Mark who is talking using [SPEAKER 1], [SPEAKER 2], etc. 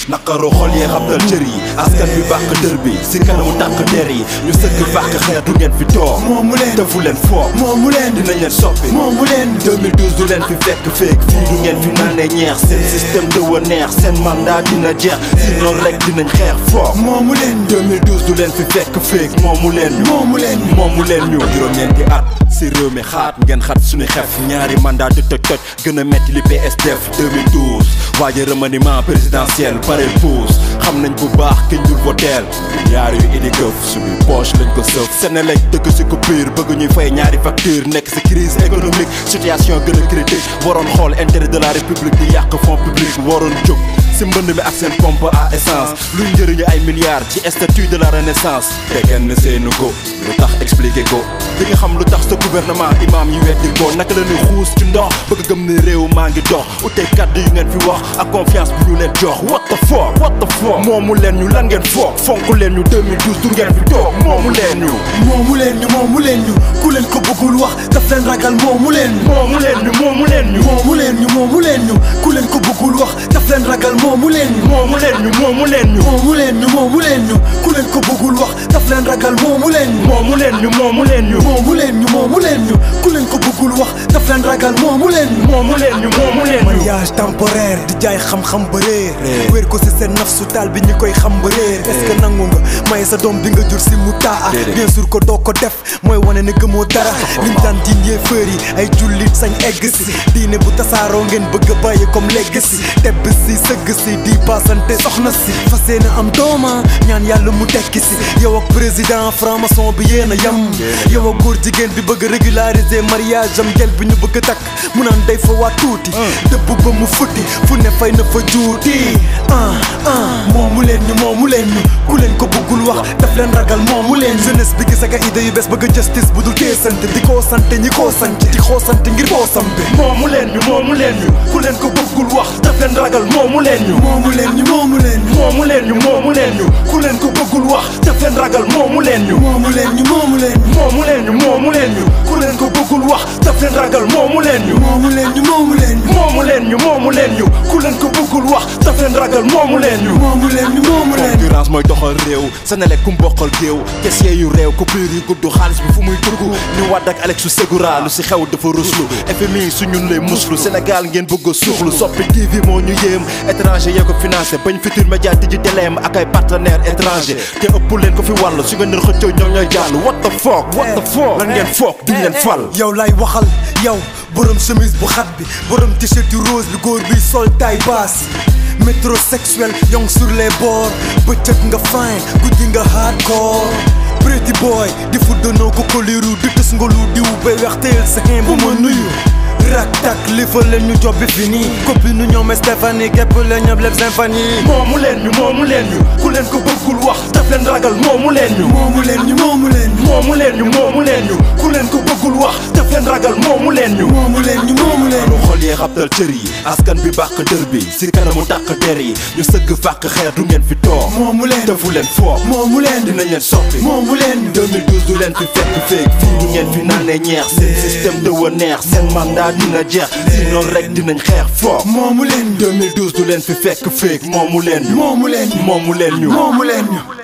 [SPEAKER 1] naqaroo xol yee xabtal cër yi askan bi bàq dër bi si kanamu tàq der yi ñu sëgg fàq xeer du ngeen fi toog
[SPEAKER 2] moomu leen
[SPEAKER 1] defu leen foog
[SPEAKER 2] moomu leen
[SPEAKER 1] dinañ leen soppi
[SPEAKER 2] moomu leen
[SPEAKER 1] 2012 du leen fi fekk feek fii du ngeen fi naanee ñeex seen système de wa neex seen mandat dina jeex sinon rek dinañ xeex foog
[SPEAKER 2] moomu leen
[SPEAKER 1] 2012 du leen fi fekk feek moomu leen ñu
[SPEAKER 2] moomu leen
[SPEAKER 1] moomu leen ñu juróom-ñeenti at si réew mi xaat ngeen xat suñu xef ñaari mandat di toj toj gën a metti li PS def 2012 waaye remaniement présidentiel pare pousse xam nañ bu baax kiñ dul voteel ñaar yu idi këf suñu poche lañ ko sëf Senelec dëkk si coupure bëgg ñuy fay ñaari facture nekk si crise économique situation gën a critique waroon xool intérêt de la république di yàq fonds public waroon jóg si mbënd mi ak seen pompe à essence luy njëriñu ay milliards ci statut de la renaissance te kenn seenu ko lu tax expliqué ko di nga xam lu tax sa gouvernement imam yi weddil ko naka la ñuy xuus ci ndox bëgg gëm ne réew maa ngi dox ute kàddu yu ngeen fi wax ak confiance bu ñu leen jox what the fuck what the fuck moomu leen ñu lan ngeen foog fonk leen ñu 2012 du ngeen fi toog moomu leen ñu
[SPEAKER 2] moomu leen ñu moomu leen ñu ku leen ko bëggul wax daf leen ragal moomu leen ñu
[SPEAKER 1] moomu leen ñu moomu leen ñu
[SPEAKER 2] moomu leen ñu moomu leen ñu ku leen ko bëggul wax daf leen ragal moomu leen ñu
[SPEAKER 1] moomu leen ñu moomu leen ñu
[SPEAKER 2] moomu leen ñu moomu leen ñu ku leen ko bëggul wax daf leen ragal moomu leen ñu
[SPEAKER 1] moomu leen ñu moomu leen ñu
[SPEAKER 2] moomu leen ñu moomu leen ñu ku leen ko bëggul wax daf leen ragal moomu leen ñu
[SPEAKER 1] moomu leen ñu moomu leen ñu
[SPEAKER 2] mariage temporaire di jaay xam-xam ba réer wéer ko si seen naf su taal bi ñi koy xam ba réer est-ce que nangu nga may sa doom bi nga jur si mu taa bien sûr ko doo ko def mooy wane ne gëmoo dara liñ daan diin yee fër yi ay jullit sañ egg si diine bu tasaaroo ngeen bëgg a bàyyi comme legacy tebb si sëgg si di passante soxna si fas yéene am dooma ñaan yàlla mu tekki si yow ak président franc-maçon bi yéen a yam yow ak góor jigéen bi bëgg régulariser mariage am gel bi ñu bëgg a takk mu naan day fa waa tuuti dëbb ba mu futti fu ne fay na fa juuti ah ah moomu leen ñu moomu leen ñu ku leen ko bëggul wax daf leen ragal moomu leen jeunesse bi gis ak ay idée yu bees bëgg justice bu dul teesante di koo sante ñi koo sant di koo sant ngir koo sambe
[SPEAKER 1] moomu leen ñu moomu leen ñu ku leen ko bëggul wax daf leen ragal moomu leen ñu
[SPEAKER 2] moomu leen ñu moomu leen ñu
[SPEAKER 1] moomu leen ñu moomu leen ñu ku leen ko bëggul wax daf leen ragal moomu leen ñu
[SPEAKER 2] moomu leen ñu moomu leen ñu
[SPEAKER 1] moomu leen ñu moomu leen ñu ku leen ko bëggul wax daf leen ragal moomu leen ñu
[SPEAKER 2] moomu leen ñu moomu leen ñu
[SPEAKER 1] moomu leen ñu moomu leen ñu ku leen ko bëggul wax daf leen ragal moomu leen ñu
[SPEAKER 2] moomu leen ñu moomu leen ñu
[SPEAKER 1] concurrence mooy doxal réew Senelec ku mboqal géew caissier yu réew coupure yu gudd xaalis bi fu muy dugg ñu wàdd ak Alexu Segura lu si xew dafa ruslu FMI su ñun lay muslu Sénégal ngeen bëgg a suuxlu soppi TV moo ñu yéem étranger yee ko financé bañ futur média tijji teleem ak ay partenaires étrangers te ëpp leen ko fi wàll su ngeen leen xëccoo ñoom ñooy jàll what the fuck what the fuck lan ngeen foog duñ leen fal
[SPEAKER 2] yow lay waxal yow borom chemise bu xat bi borom t-shirt yu rose bi góor bi sol taille basse métrosexuel yong sur les bords bëccëg nga fine guddi nga hardcore pretty boy di fuddanoo ko koliru di tës nga lu diw ba wexteel sa xin bu ma nuyu rak tak lifa leen ñu job bi fini copine nu ñoom Stéphanie képp leen ñoom leb symphonie
[SPEAKER 1] moomu leen ñu moomu leen ñu ku leen ko bëggul wax daf leen ragal moomu leen ñu
[SPEAKER 2] moomu leen ñu moomu leen ñu
[SPEAKER 1] moomu leen ñu moomu leen ñu ku leen ko bëggul wax daf leen ragal moomu leen ñu
[SPEAKER 2] moomu leen ñu moomu leen
[SPEAKER 1] lu xol yee xabtal cër yi askan bi bàq dër bi si kanamu tàq der yi ñu sëgg fàq xeer du ngeen fi toog
[SPEAKER 2] moomu leen
[SPEAKER 1] defu leen foog
[SPEAKER 2] moomu leen
[SPEAKER 1] dinañ leen soppi
[SPEAKER 2] moomu leen
[SPEAKER 1] 2012 du leen fi fekk feek fii du ngeen fi naanee ñeex seen système de wa neex seen mandat dina jeex sinon rek dinañ xeex foog
[SPEAKER 2] moomu leen
[SPEAKER 1] 2012 du leen fi fekk feek moomu leen ñu
[SPEAKER 2] moomu leen
[SPEAKER 1] moomu leen ñu
[SPEAKER 2] moomu leen ñu